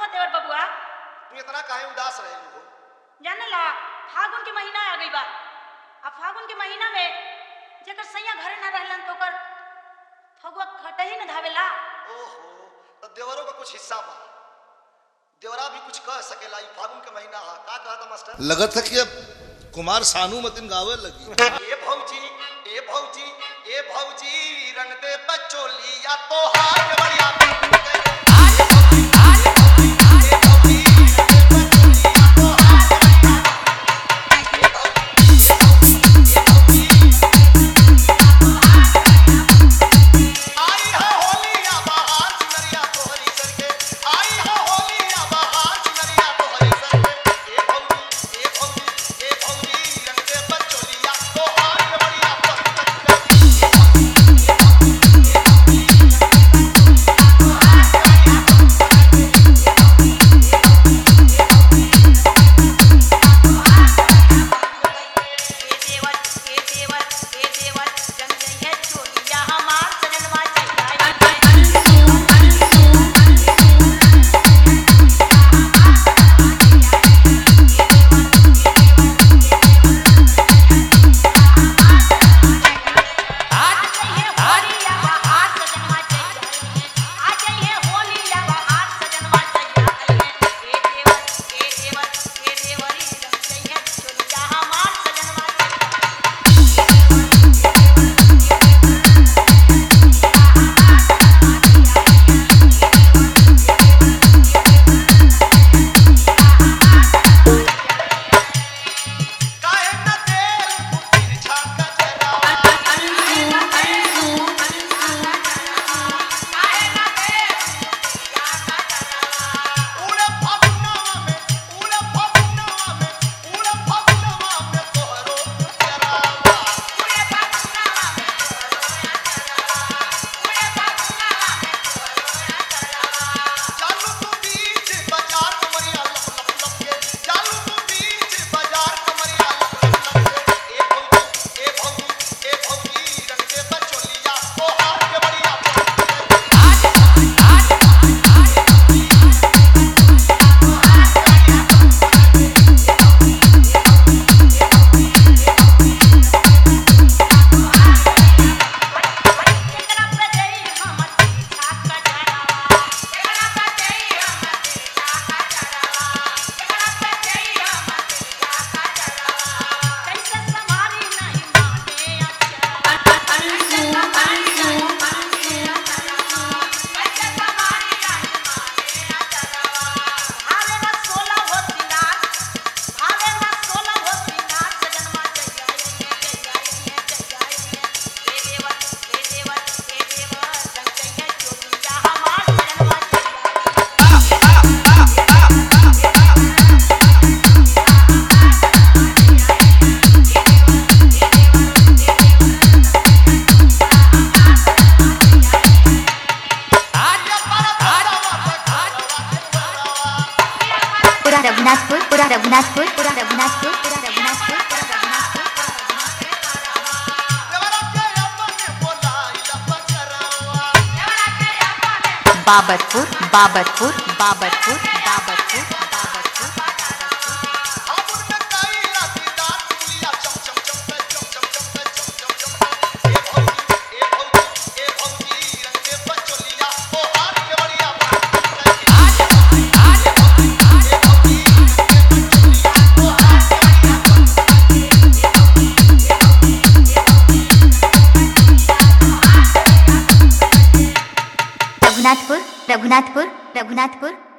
हो देवर बबुआ तू इतना काहे उदास रहेलू हो जाने ला फागुन के महीना आ गई बा आ फागुन के महीना में जेकर सैया घरे ना रहलन तो ओकर फगुआ खटही न धावेला ओहो तो देवरों का कुछ हिस्सा बा देवरा भी कुछ कह सकेला ई फागुन के महीना हा का कहता मास्टर लगत है कि अब कुमार सानू मतिन गावे लगी ए भौजी ए भौजी ए भौजी रंग दे बचोलिया तो हाथ बढ़िया आई है होलिया बहार चुनरिया तोहरी सर के आई है होलिया बहार चुनरिया तोहरी सर के ए भौजी ए भौजी ए भौजी रंग दे बचोलिया तो हाथ बढ़िया ए देवर ए देवर ए देवर जंग जई है चोलिया हमार सजनवा चाहिए काहे न तेल पुतिर छाका जरा उड़े फगुनवा में उड़े फगुनवा में उड़े फगुनवा में तोहरो जरावा चालू तू बीच बाजार कमरिया लप लप लप के चालू तू बीच बाजार कमरिया लप लप लप के ए भौजी ए भौजी ए भौजी रंग दे बचोलिया तो हाथ के बढ़िया पूरा रघुनाथपुर पूरा रघुनाथपुर पूरा रघुनाथपुर पूरा रघुनाथपुर पूरा रघुनाथपुर देवरा के अपने बोलाइला बजरावा बाबतपुर बाबतपुर बाबतपुर बाबतपुर बाबतपुर फागुन में काईला दीदार चुलिया चम चम चम पे चम चम चम पे चम चम चम पे ए भौजी ए भौजी ए भौजी रंग दे बचोलिया तो हाथ के बढ़िया रघुनाथपुर रघुनाथपुर रघुनाथपुर